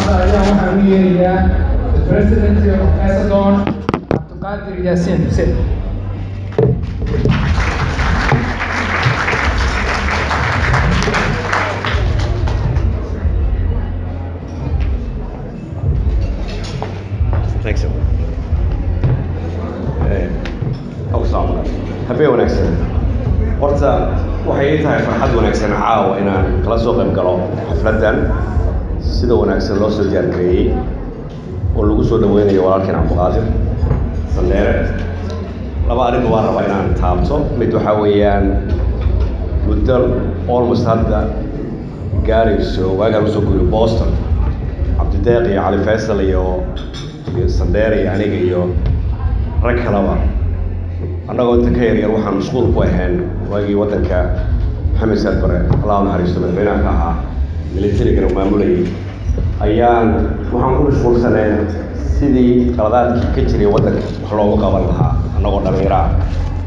hadda ayaa waxaan u yeerayaa the president of Macedon Abdulqadir Yassin Hussein Thanks so much. awsam habeen wanaagsan horta waxay ii tahay farxad wanaagsan caawa inaan kala soo qayb galo xafladdan sida wanaagsan loo soo diyaargareeyey oo lagu soo dhaweynayo walaalkeen cabdiqaadir sandheere laba arrinba waan rabaa inaan taabto mid waxaa weeyaan muddo almost hadda gaarayso waagaan usoo guriyo boston cabdideeq iyo cali faysal iyo iyo sandheere iyo aniga iyo rag kaleba annagoo inta ka yaryar waxaan mashquul ku ahayn waagii waddanka maxamed saad bare allah naxariisto madaxweynaha ka ahaa militarigana maamulayay ayaan waxaan ku mashquulsaneen sidii qaladaadkii ka jiray waddanka wax loogu qaban lahaa annagoo dhallinyaro ah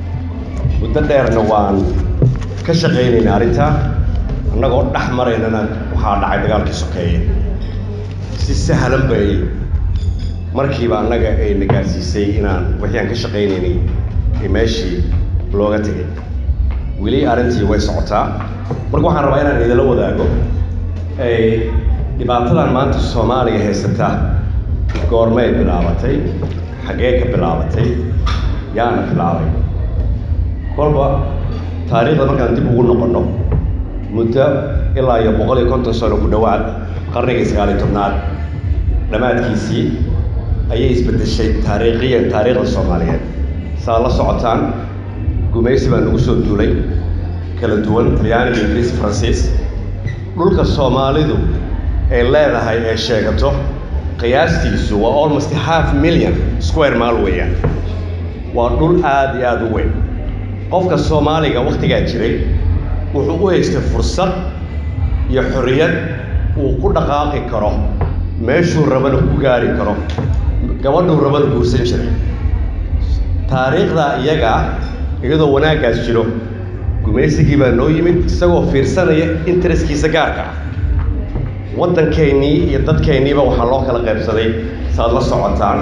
muddo dheerna waan ka shaqaynayna arrintaa annagoo dhex maraynana waxaa dhacay dagaalkii sokeeye si sahlan bay markiiba annaga ay na gaarsiisay inaan wixii aan ka shaqaynaynay ee meeshii looga tegay weli arrintii way socotaa marka waxaan rabaa inaan idinla wadaago ay dhibaatadan maanta soomaaliya haysata goormay bilaabatay xaggee ka bilaabatay yaana bilaabay kolba taariikhda markaan dib ugu noqonno muddo ilaa iyo boqol iyo konton sano ku dhowaad qarnigii sagaaliyo tobnaad dhammaadkiisii ayay isbeddeshay taariikhiyan taariikhda soomaaliyeed saa la socotaan gumaysi baa nagu soo duulay kala duwan talyaaniga ingiriis faransiis dhulka soomaalidu ay leedahay ee sheegato qiyaastiisu waa almost half million square mile weeyaan waa dhul aada iyo aada u weyn qofka soomaaliga wakhtigaa jiray wuxuu u haystay fursad iyo xorriyad uu ku dhaqaaqi karo meeshuu rabana ku gaari karo gabadhuu rabana guursan jiray taariikhda iyaga iyadoo wanaaggaas jiro gumaysigii baa noo yimid isagoo fiirsanaya intereskiisa gaarka ah waddankeennii iyo dadkeenniiba waxaa loo kala qaybsaday saad la socotaan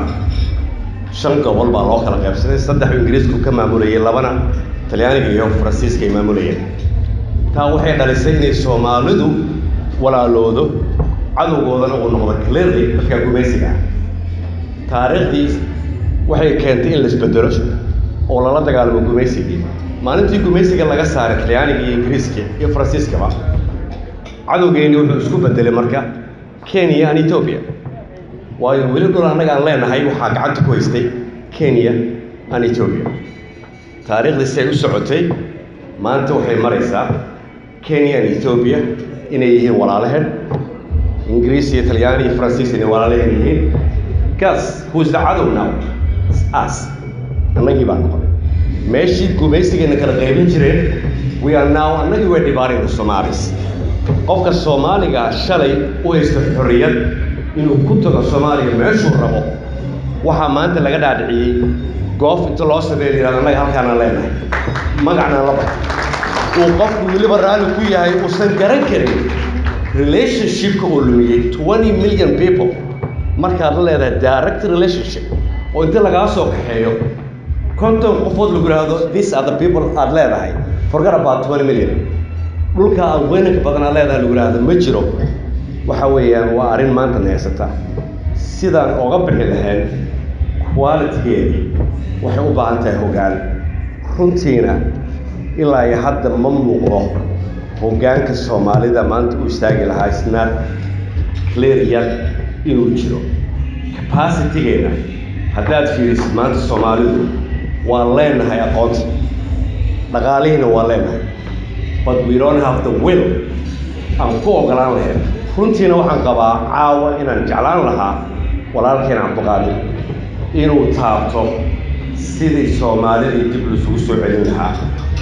shan gobol baa loo kala qaybsaday saddex ingiriisku ka maamulayay labana talyaaniga iyo faransiiska ay maamulayeen taa waxay dhalisay inay soomaalidu walaaloodo cadowgoodana uu noqdo clearly dadka gumaysiga ah taariikhdii waxay keentay in la isbedelo oo lala dagaalamo gumaysigii maalintii gumaysiga laga saaray talyaaniga iyo ingiriiska iyo faransiiskaba cadowgeenni wuxuu isku bedelay marka kenya and ethoobia waayo weli dhul annaga aan leenahay waxaa gacanta ku haystay kenya and ethoobia taariikhdii si ay u socotay maanta waxay maraysaa kenya and ethoobia inay yihiin walaalaheen ingiriis iyo talyaani iyo faransiis inay walaalaheen yihiin gas who is the cadow now us annagii baa noqonay meeshii gumaysigeena kala qaybin jireen we are now annagii way dhibaarin the somalis qofka soomaaliga shalay u haysta xorriyad inuu ku tago soomaaliya meeshuu rabo waxaa maanta laga dhaadhiciyey goof inta loo sameeyo yidhahdo annaga halkaanaan leenahay magacnaan la baxo uu qofku weliba raalli ku yahay uusan garan karin relationshipka uu lumiyey twenty million people markaad la leedahay direct relationship oo inta lagaa soo kaxeeyo konton qofood lagu yidhaahdo this are the people aad leedahay forget about twenty million dhulka aad weynanka badan aad leedahay lagu yidhaahdo ma jiro waxa weeyaan waa arrin maanta neegsata sidaan oga bixi lahayn qualitygeedii waxay u baahan tahay hoggaan runtiina ilaa iyo hadda ma muuqdo hoggaanka soomaalida maanta u istaagi lahaa isnaad clear yar inuu jiro capacitygeena haddaad fiirisid maanta soomaalidu waan leenahay aqoonta dhaqaalihiina waan leenahay but we don't have the will aan ku ogolaan lahayn runtiina waxaan qabaa caawa inaan jeclaan lahaa walaalkeena cabdiqaadir inuu taabto sidii soomaalidii dib laisugu soo celin lahaa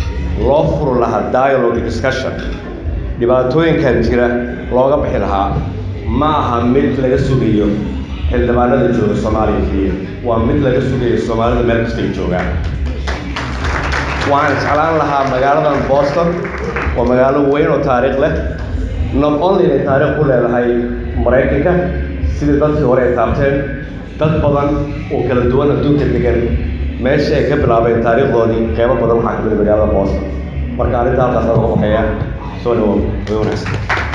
loo furi lahaa dialogue discussion dhibaatooyinkan jira looga bixi lahaa ma aha mid laga sugayo xildhibaanada jooga soomaaliya keliya waa mid laga sugayo soomaalida meel kasta ay joogaan waxaan jeclaan lahaa magaaladan boston waa magaalo weyn oo taariikh leh not only inay taariikh ku leedahay maraykanka sidii dadkii hore ay taabteen dad badan oo kala duwan adduunka degan meesha ay ka bilaabeen taariikhdoodii qeybo badan waxaa ka mid a magaalada boosta marka arrinta halkaas laga baxeeya soo dhawow way wanaagsan